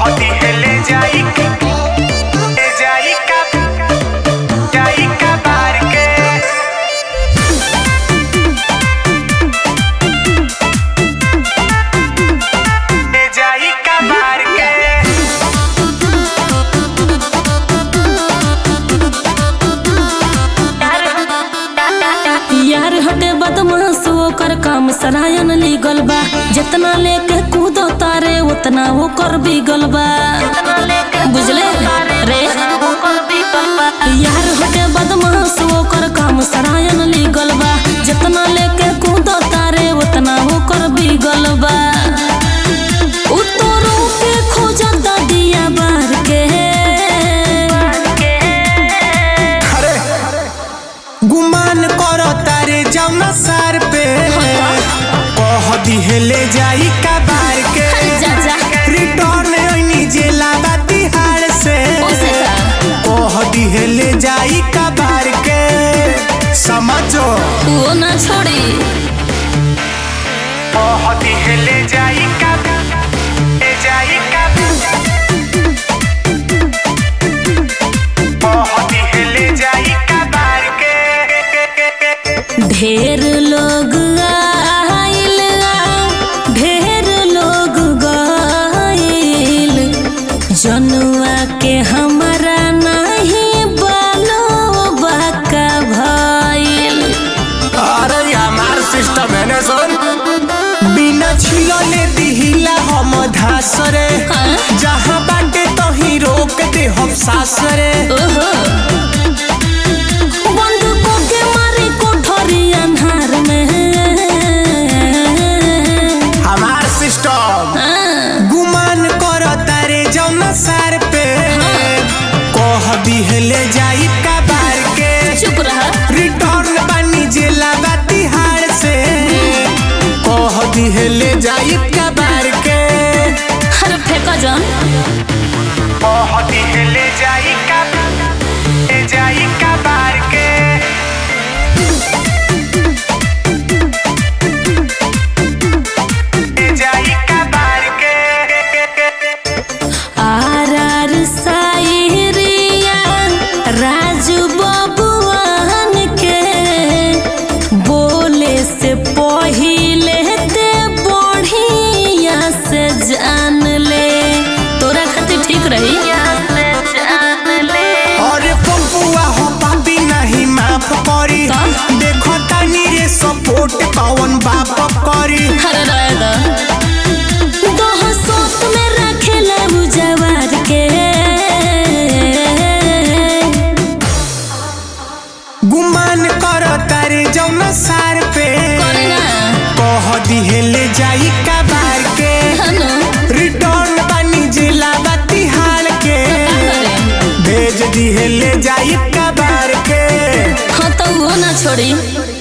कहती है ले जाई ले जाई का जाई का बार के ले जाई का बार के यार हटे बदमाश ओकर काम सरायन लीगल बा जितना लेके कूदो तारे उतना ओकर बिगल बा बुझले रे यार हटे बदमाश ओकर काम सरायन लीगल बा जितना लेके कूदो तारे उतना ओकर बिगल बा उतरो के खोजता दिया बार के अरे गुमान करो तारे जौना सार पे कह दिहे ले जाई का बार के जा जा रिटर्न ओइनी जेला बा तिहाड़ से ओसे का कह दिहे ले जाई का बार के समझो वो ना छोड़ी कह दिहे ले जाई का ले जाई का कह दिहे ले जाई का बार के ढेर लोग आइल ढेर लोग गइल जनुआ के हमरा नहीं बालो बाका भइल अरे हमार सिस्टम है ना सुन बिना छिलले दिहिला हम धासरे हाँ? जहाँ बाटे तो ही रोक दे हम सासरे ओहो बंद को के मारे कोठरी अन्हार में हमार सिस्टम हाँ, गुमान कर तारे जौना सार पे कह दिहले जाई का बार के चुप रहा रिटर्न बानी जेला बा तिहाड़ से कह दिहले जाई का बार के हर फेंका जान कह दिहले जाई का ले जाई का बार के ले जाई का बार के आर आर सायरिया राजू बबुआन के बोले से पहिले ते बढ़िया से जान ले तोरा खातिर ठीक रही और पपुआ हो पापी नहीं माफ करी का? देखो तानी रे सपोर्ट कौन बाप करी हर रायदा दोह सोत में रखेला उजवार के गुमान कर तारे जौना सार पे करे ना कह दिहले जाई का बार के हनो रिटर्न बानी जिला बा तिहाड़ के करे भेज दिहले जाई का बार के हाँ तो वो ना छोड़ी